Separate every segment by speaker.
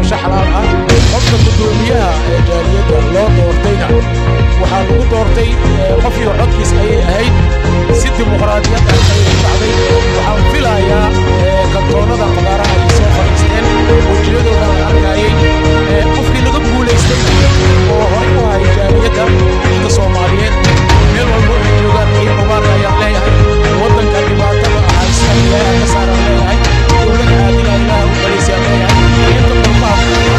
Speaker 1: doorasho xalaal ah qofka guddoomiyaha ee jaaliyadda loo doortayna waxaa lagu doortay qofkii codkiis ayay ahayd si dimuqraadiyad ah ayay u dhacday waxaan filayaa kantoonnada fagaaraha ay soo fadhiisteen wejiyadooda la arkayay qofkii laga guulaystayna oo horay u ahay jaaliyadda dadka soomaaliyeed meel walba ay joogaan iyo mubaarka ayaan leeyahay waddanka dhibaatada ahaysta ilaaha ka saaraan leeyahay dowlad caadila ilaaha u balaysaan leeyahay inta qurbaha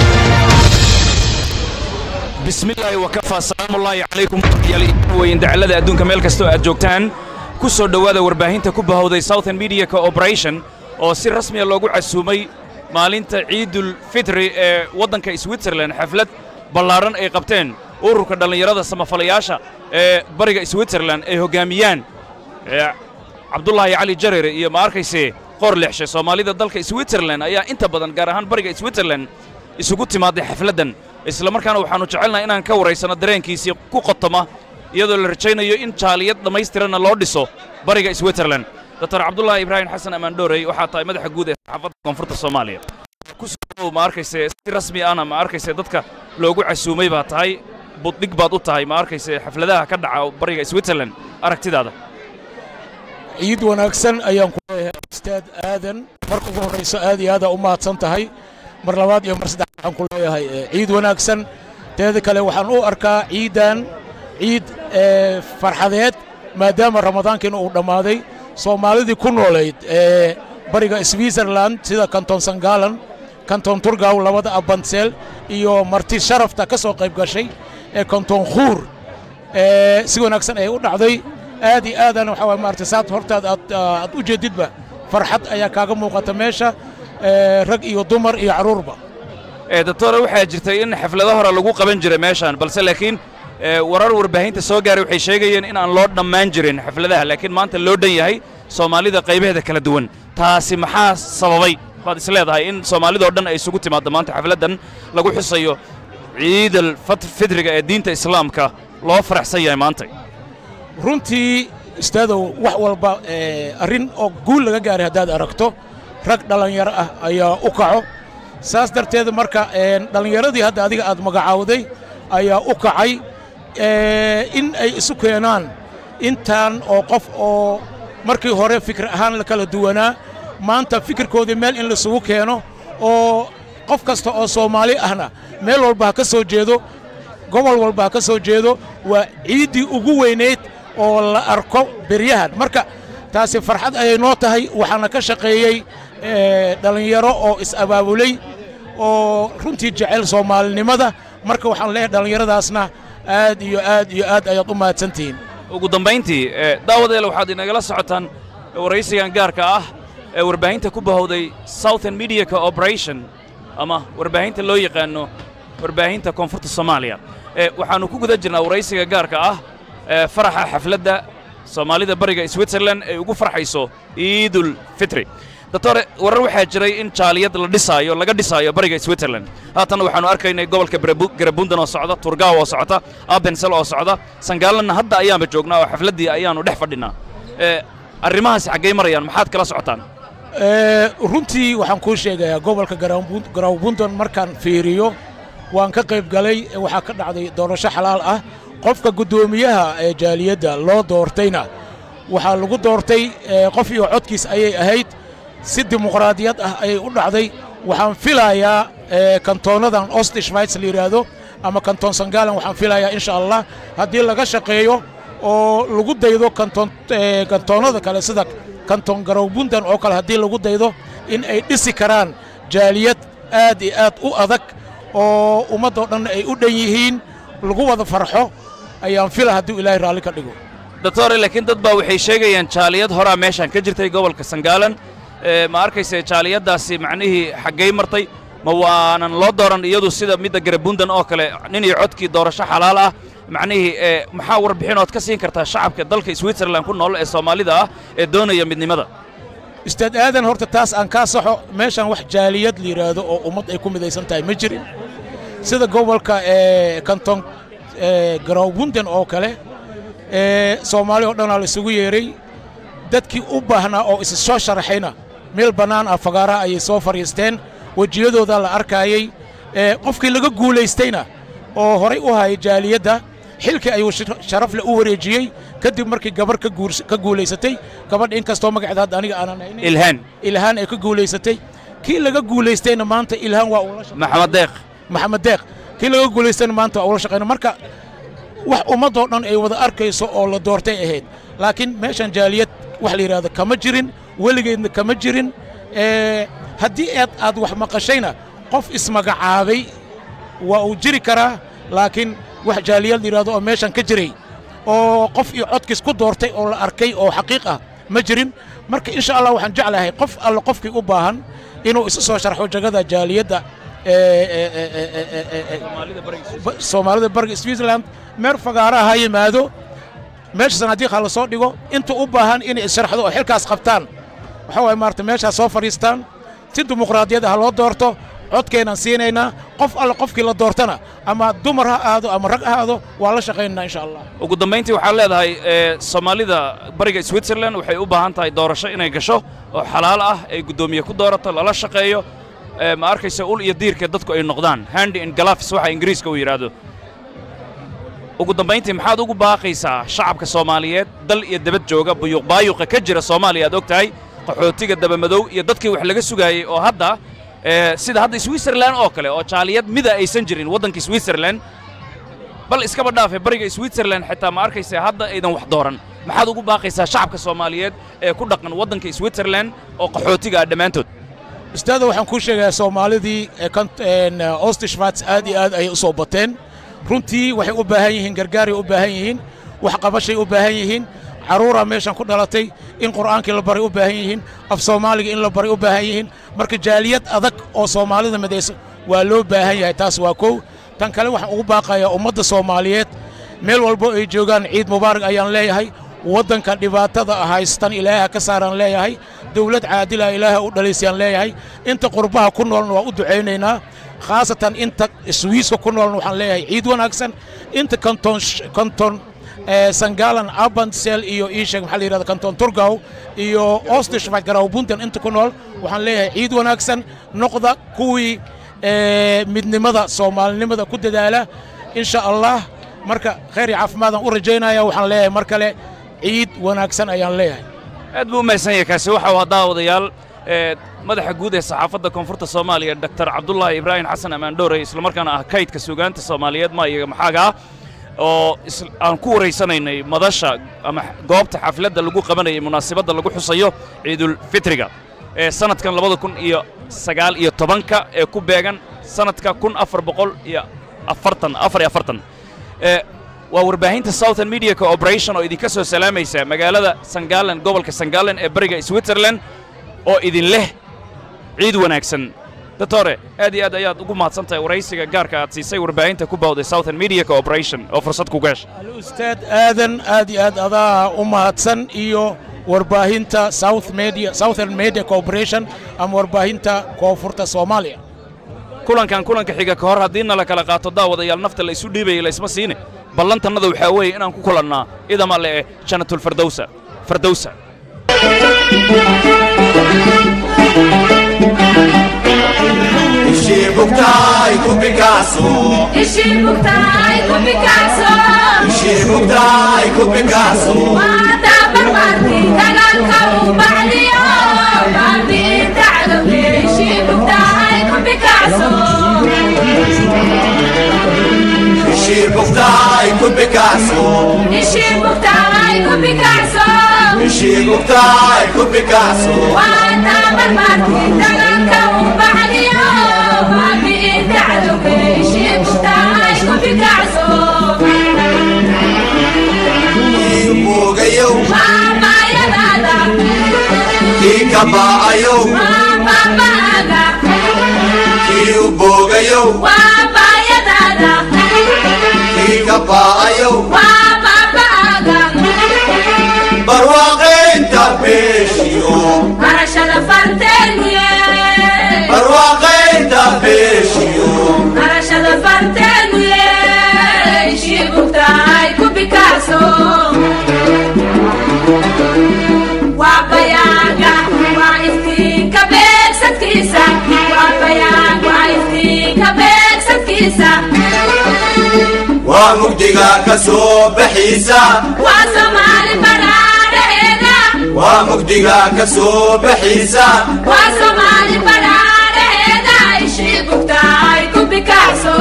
Speaker 2: بسم الله وكفى سلام الله عليكم وين دعلada adduunka meel kastoo aad joogtaan ku soo dhowaada warbaahinta ku bahowday Southern Media Cooperation oo si rasmi ah loogu casuumay maalinta Ciidul Fitri ee waddanka Switzerland xaflad ballaaran ay qabteen ururka dhallinyarada samafalayaasha ee bariga Switzerland ay hogaamiyaan Cabdullaahi Cali Jareere iyo ma arkayse qor lexshe Soomaalida dalka Switzerland ayaa inta badan gaar ahaan bariga Switzerland isugu timaaday xafladdan isla markaana waxaannu jecelnahay inaan ka waraysanno dareenkiisii ku qotoma iyadoo la rajaynayo in jaaliyad dhammaystiranna loo dhiso bariga switzerland doctor cabdullaahi ibraahim xasan ammaandhoorey waxaa tahay madaxa guud ee saxaafadda koonfurta soomaaliya ku soo ma arkayse si rasmi ahna ma arkayse dadka loogu casuumay baa tahay buddhig baad u tahay ma arkayse xafladaha ka dhaca bariga switzerland aragtidaada
Speaker 1: ciid wanaagsan ayaan ku leeyahay ustaad aadan marka ugu horrayso aad iyo aadaa u mahadsan tahay mar labaad iyo mar saddex waxaan ku leeyahay ciid wanaagsan teeda kale waxaan u arkaa ciidan ciid farxadeed maadaama ramadaankiina uu dhammaaday soomaalidii ku noolayd ee bariga switzerland sida kanton sangalan kanton turgaw labada abanseel iyo marti sharafta ka soo qayb gashay ee kanton khuur si wanaagsan ayay u dhacday aad iyo aadana waxaa waay maaragtay saad hortaad aad aad u jeedidba farxad ayaa kaaga muuqata meesha rag iyo dumar iyo carruurba
Speaker 2: doctore waxaa jirtay in xaflado hore lagu qaban jiray meeshaan balse laakiin warar warbaahinta soo gaaray waxay sheegayeen in aan loo dhammaan jirin xafladaha laakiin maanta loo dhan yahay soomaalida qaybaheeda kala duwan taasi maxaa sababay baad is leedahay in soomaalidoo dhan ay isugu timaaddo maanta xafladdan lagu xusayo ciidal fidriga ee diinta islaamka loo faraxsan yahay maanta
Speaker 1: runtii istaadow wax walba arrin oo guul laga gaaray haddaad aragto rag dhallinyaro ah ayaa u kaco saas darteed marka dhallinyaradii hadda adiga aad magacaawday ayaa u kacay in ay isu keenaan intaan oo qof oo markii hore fikir ahaan la kala duwanaa maanta fikirkoodii meel in laisugu keeno oo qof kasta oo soomaali ahna meel walba ha ka soo jeedo gobol walba ha ka soo jeedo waa ciiddii ugu weynayd oo la arko beryahan marka taasi farxad ayay noo tahay waxaana ka shaqeeyey dhallinyaro oo is-abaabulay oo runtii jecel soomaalinimada marka waxaan leeyahay dhallinyaradaasna aad iyo aad iyo aad ayaad u mahadsantihiin
Speaker 2: ugu dambayntii daawadeele waxaad inagala socotaan waraysigan gaarka ah ee warbaahinta ku bahowday southern media cooperation ama warbaahinta loo yaqaanno warbaahinta koonfurta soomaaliya waxaannu ku guda jirnaa waraysiga gaarka ah faraxa xafladda soomaalida bariga switzerland ay ugu farxayso ciidul fitri doctore warar waxaa jiray in jaaliyad la dhisaayo laga dhisaayo bariga switzerland haatanna waxaannu arkaynay gobolka garabundan oo socda turgaaw oo socota abensel oo socda sangaalanna hadda ayaanba joognaa oo xafladdii ayaannu dhex fadhinnaa arrimahaasi xaggay marayaan maxaad kala socotaan
Speaker 1: runtii waxaan kuu sheegayaa gobolka garawbundan markaan fiiriyo waan ka qayb galay waxaa ka dhacday doorasho xalaal ah qofka guddoomiyaha ee jaaliyadda loo doortayna waxaa lagu doortay qof iyo codkiis ayay ahayd si dimuqraadiyad ah ayay u dhacday waxaan filayaa kantoonnadan osti schweiz la yidhaahdo ama kantoon sangalan waxaan filayaa insha allah haddii laga shaqeeyo oo lagu daydo kantoonnada kale sida kantoon garawbundan oo kale haddii lagu daydo in ay dhisi karaan jaaliyad aad iyo aad u adag oo ummaddoo dhan ay u dhan yihiin lagu wada farxo ayaan fila hadduu ilaahay raalli ka dhigo
Speaker 2: doctore laakiin dad baa waxay sheegayaan jaaliyad horaa meeshaan ka jirtay gobolka sangaalan ma arkayse jaaliyaddaasi macnihii xaggay martay ma waanan loo dooran iyadu sida midda garabundan oo kale nin iyo codkii doorasho xalaal ah macnihii maxaa warbixin ood ka siin kartaa shacabka dalka switzerland ku nool ee soomaalida ah ee doonaya midnimada
Speaker 1: ustaad aadan horta taas aan kaa saxo meeshaan wax jaaliyad la yidhaahdo oo ummad ay ku midaysan tahay ma jirin sida gobolka kanton garawbunden oo kale soomaali oo dhanaa la isugu yeeray dadkii u baahnaa oo is soo sharaxayna meel bannaan ah fagaaraha ayay soo fadhiisteen wejiyadooda la arkaayey qofkii laga guulaystayna oo horay u hayay jaaliyadda xilkii ayuu sharafle u wareejiyey kadib markii gabar ka guulaysatay gabadha inkastoo magaceeda hadda aniga aanan haynin
Speaker 2: ilhaan
Speaker 1: ilhaan ay ka guulaysatay kii laga guulaystayna maanta ilhaan waa ula
Speaker 2: maxamed deeq
Speaker 1: maxamed deeq kii laga guulaystayna maanta waa ula shaqayna marka wax ummadoo dhan ay wada arkayso oo la doortay ahayd laakiin meeshan jaaliyad wax la yidhahdo kama jirin weligeedna kama jirin haddii aad aad wax maqashayna qof ismagacaabay waa uu jiri karaa laakiin wax jaaliyad la yidhahdo oo meeshan ka jiray oo qof iyo codkiis ku doortay oo la arkay oo xaqiiq ah ma jirin marka insha allah waxaan jeclahay qof alle qofkii u baahan inuu isu soo sharxo jagada jaaliyadda soomaalida bariga switzerland meer fagaaraha ha yimaado meesha sanaadiiqa la soo dhigo inta u baahan inay issharxdo oo xilkaas qabtaan waxa waye maarata meeshaas soo fadhiistaan si dimuqraadiyadda ha loo doorto codkeenaan siinaynaa qof alle qofkii la doortana ama dumar ha aado ama rag ha aado waa la shaqaynaynaa insha allah
Speaker 2: ugu dambayntii waxaad leedahay soomaalida bariga switzerland waxay u baahan tahay doorasho inay gasho oo xalaal ah ay guddoomiye ku doorato lala shaqeeyo ma arkaysa ul iyo diirka dadku ay noqdaan handi in galafs waxa ingiriiska uu yidhaahdo ugu dambayntii maxaad ugu baaqaysaa shacabka soomaaliyeed dal iyo debad jooga buyuqbaayuqa ka jira soomaaliya aad og tahay qaxootiga dabamadow iyo dadkii wax laga sugaayey oo hadda sida hadda switzerland oo kale oo jaaliyad mida aysan jirin waddankii switzerland bal iskaba dhaafe bariga switzerland xitaa ma arkaysa hadda aydan wax dooran maxaad ugu baaqaysaa shacabka soomaaliyeed ee ku dhaqan waddanka switzerland oo qaxootiga ah dhammaantood
Speaker 1: ustaada waxaan kuu sheegayaa soomaalidii ostishvats aad iyo aad ayay u soo bateen runtii waxay u baahan yihiin gargaaray u baahan yihiin waxqabashay u baahan yihiin carruuraa meeshan ku dhalatay in qur'aankii la baray u baahan yihiin af soomaaliga in la baray u baahan yihiin marka jaaliyad adag oo soomaalida midaysa waa loo baahan yahay taas waa kow tan kale waxaan ugu baaqayaa ummadda soomaaliyeed meel walbo ay joogaan ciid mubaarak ayaan leeyahay waddanka dhibaatada haystan ilaaha ka saaraan leeyahay dawlad caadila ilaaha u dhalaysayaan leeyahay inta qurbaha ku noolna waa u ducaynaynaa khaasatan inta swiiska ku noolna waxaan leeyahay ciid wanaagsan inta kanton kanton sangalan abansel iyo iisheeg maxaa la yidhahda kanton turgaw iyo ostishvat garawbuntan inta ku nool waxaan leeyahay ciid wanaagsan noqda kuwii midnimada soomaalinimada ku dadaala insha allah marka khayr iyo caafimaadaan u rajaynaya waxaan leeyahay mar kale ciid wanaagsan ayaan leeyahay
Speaker 2: aad buu u mahadsan yahay kaasi waxa uu haddaa wadayaal madaxa guud ee saxaafadda koonfurta soomaaliya doktor cabdullaahi ibraahim xasan ammaandhoore islamarkaana ah kaydka suugaanta soomaaliyeed maayaga maxaaga ah oo aan ku waraysanaynay madasha ama goobta xafladda lagu qabanayay munaasabadda lagu xusayo ciidulfitriga ee sannadkan labada kun iyo sagaal iyo tobanka ee ku beegan sannadka kun afar boqol iyo afartan afar iyo afartan waa warbaahinta southern media cooperation oo idinka soo salaamaysa magaalada sangalan gobolka sangalan ee bariga switzerland oo idin leh ciid wanaagsan doctore aad iyo aad ayaad ugu mahadsan tahay waraysiga gaarka aad siisay warbaahinta ku bawday southern media cooperation oo fursad ku gaasha
Speaker 1: alustaad aadan aad iyo aad adaa u mahadsan iyo warbaahinta south media southern media cooperation ama warbaahinta koonfurta soomaaliya
Speaker 2: kulankan kulanka xiga ka hor haddii nala kala qaato daawadayaal nafta la isu dhiibaya la isma siine ballantannada waxaa weeye inaan ku kulannaa idama le eh janatulfardowsa fardowsa
Speaker 3: Ishibuktai kupicasso
Speaker 4: Ishibuktai kupicasso
Speaker 3: Ishibuktai kupicasso
Speaker 4: Mata barbarti dagaalka uu bacdiyo baabi'inta cadowge Ishibuktai kupicasso
Speaker 3: Ishibuktai kupicasso
Speaker 4: Ishibuktai kupicasso
Speaker 3: Ishibuktai kupicasso
Speaker 4: Mata barbarti dagaalka uu bacdiyo baabi'inta cadowge Ishibuktai kupicasso
Speaker 3: Imugayo
Speaker 4: Maamayadada
Speaker 3: Ikabaayo
Speaker 4: Maamabaaga
Speaker 3: Iubogayo
Speaker 4: waa baayadaada
Speaker 3: Ikabaayo
Speaker 4: waa baaba'aaga
Speaker 3: Barwaaqaynta beeshiyo
Speaker 4: barashada farteenuye
Speaker 3: Barwaaqaynta beeshiyo
Speaker 4: barashada farteenuye shibugtahay ku bikaaso waa bayaaga waa iftiinka beegsadkiisa waa bayaag waa iftiinka beeg fartiisa
Speaker 3: waa mugdiga ka soo baxiisa
Speaker 4: waa soomaali badhaadhaheeda
Speaker 3: waa mugdiga ka soo baxiisa
Speaker 4: waa soomaali badhaadhaheeda ishii bugta ay ku bikacso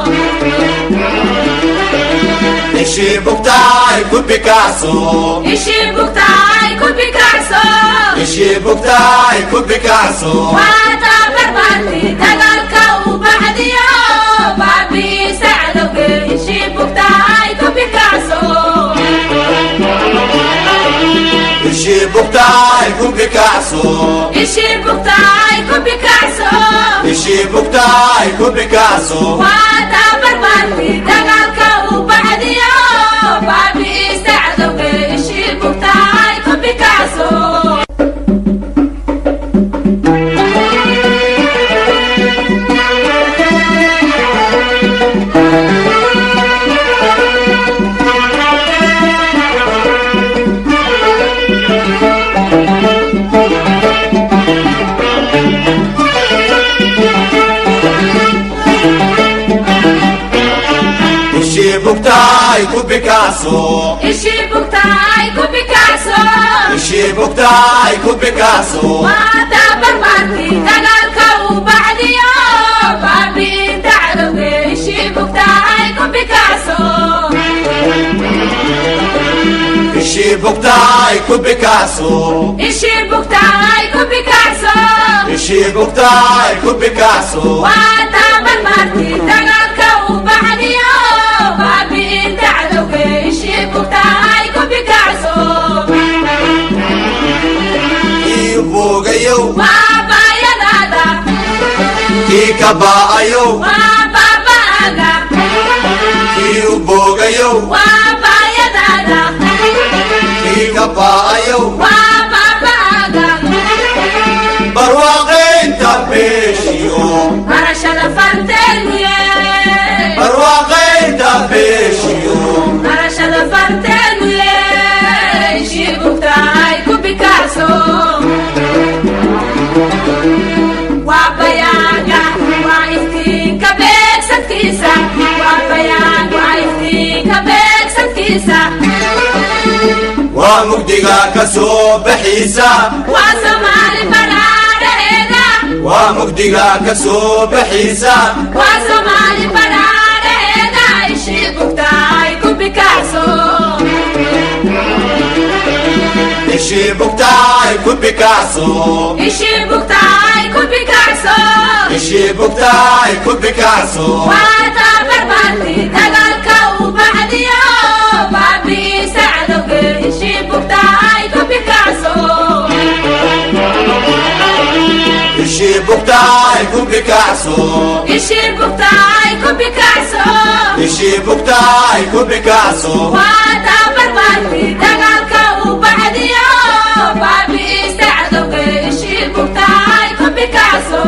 Speaker 3: ishii bugtaay ku bikacso
Speaker 4: ishii bugta ay ku bikacso
Speaker 3: ishii bugtaay ku bikacso
Speaker 4: waa tabarbarti dagaalka u baxdiyo baabiisa cadowge ishii bugta ay ku bikacso
Speaker 3: ishii bugtaay ku bikacso
Speaker 4: ishii bugta ay ku bikacso
Speaker 3: ishii bugtaay ku bikacso
Speaker 4: waa tabarbarti dagaalka u baxdiyo baabiisa cadowge ishii bugta ay ku bikacso
Speaker 3: ishii bugtaay ku bikacso
Speaker 4: ishii bugta ay ku bikacso
Speaker 3: ishii bugtaay ku bikacso
Speaker 4: waa tabarbarti dagaalka u baxdiyo baabiinta cadowge ishii bugta ay ku bikacso
Speaker 3: ishii bugtaay ku bikacso
Speaker 4: ishii bugta ay ku bikacso
Speaker 3: ishii bugtaay ku bikacso
Speaker 4: waa tabarbarti dagaalka u baxdiyo baabiinta cadowge ishii bugta ay ku bikacso
Speaker 3: kii boogayow
Speaker 4: waa baayadaada
Speaker 3: kii ka baa'ayow
Speaker 4: waa baaba'aga
Speaker 3: kii u boogayow
Speaker 4: waa baayadaada
Speaker 3: kii ka baa'ayow
Speaker 4: waa baaba'aga
Speaker 3: barwaaqaynta beeshiyo
Speaker 4: barashada farteenuye
Speaker 3: barwaaqaynta beeshiyo
Speaker 4: barashada farteenuye ishii bugta ay ku bikacso waa bayaaga waa iftiinka beegsadkiisa waa bayaag waa iftiinka beegsadkiisa
Speaker 3: waa mugdiga ka soo baxiisa
Speaker 4: waa soomaali badhaadhaheeda
Speaker 3: waa mugdiga ka soo baxiisa
Speaker 4: waa soomaali badhaadhaheeda ishii bugta ay ku bikacso
Speaker 3: ishii bugtaay ku bikacso
Speaker 4: ishii bugta ay ku bikacso
Speaker 3: ishii bugtaay ku bikacso
Speaker 4: waa tabarbarti dagaalka u baxdiyo baabiisa cadowge ishii bugta ay ku bikacso
Speaker 3: ishii bugtaay ku bikacso
Speaker 4: ishii bugta ay ku bikacso
Speaker 3: ishii bugtaay ku bikacso
Speaker 4: waa tabarbarti dagaalka u baxdiyo baabiisa cadowge ishii bugta ay ku bikacso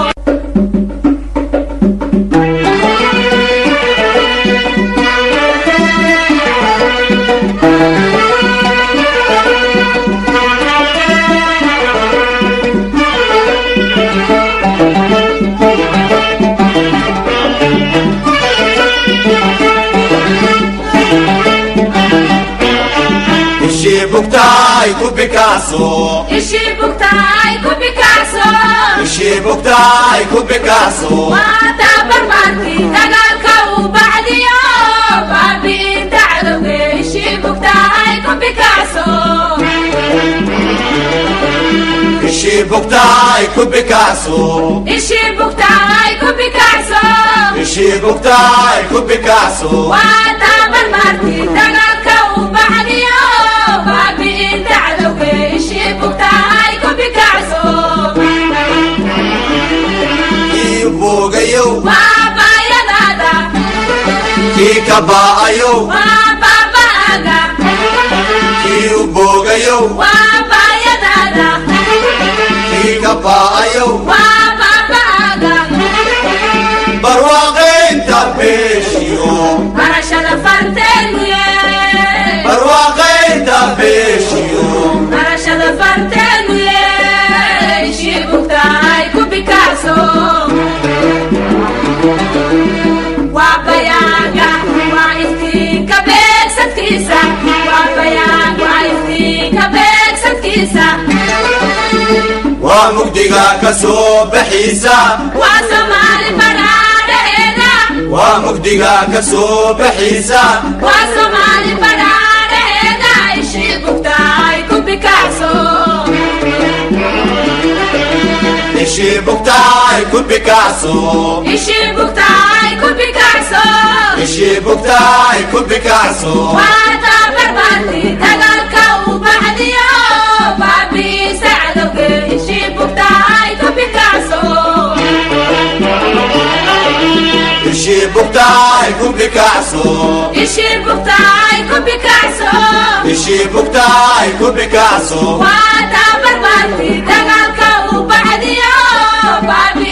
Speaker 3: ishii bugtaay ku bikacso
Speaker 4: ishii bugta ay ku bikacso
Speaker 3: ishii bugtaay ku bikacso
Speaker 4: waa tabarbarti dagaalka u baxdiyo baabiinta cadowge ishii bugta ay ku bikacso
Speaker 3: ishii bugtaay ku bikacso
Speaker 4: ishii bugta ay ku bikacso
Speaker 3: ishii bugtaay ku bikacso
Speaker 4: waa tabarbarti dagaalka u baxdiyo baabiinta cadowge ishii bugta ay ku bikacso
Speaker 3: kii boogayow
Speaker 4: waa baayadaada
Speaker 3: kii ka baa'ayow
Speaker 4: waa baaba'aga
Speaker 3: kii u boogayow
Speaker 4: waa baayadaada
Speaker 3: kii ka baa'ayow
Speaker 4: waa baaba'aga
Speaker 3: barwaaqaynta beeshiyo
Speaker 4: barashada farteenuye
Speaker 3: barwaaqaynta beeshiyo
Speaker 4: barashada farteenuye ishii bugta ay ku bikacso
Speaker 3: mugdiga ka soo baxiisa
Speaker 4: waa soomaali badhaadhaheeda
Speaker 3: waa mugdiga ka soo baxiisa
Speaker 4: waa soomaali badhaadhaheeda ishii bugta ay ku bikacso
Speaker 3: ishii bugtaay ku bikacso
Speaker 4: ishii bugta ay ku bikacso
Speaker 3: ishii bugtaay ku bikacso
Speaker 4: waa tabarbaarti dagaalka u baxdiyo baabiisa cadowge ishii bugta ay ku bikacso
Speaker 3: ishii bugtaay ku bikacso
Speaker 4: ishii bugta ay ku bikacso
Speaker 3: ishii bugtaay ku bikacso
Speaker 4: waa tabarbaarti dagaalka u baxdiyo baabi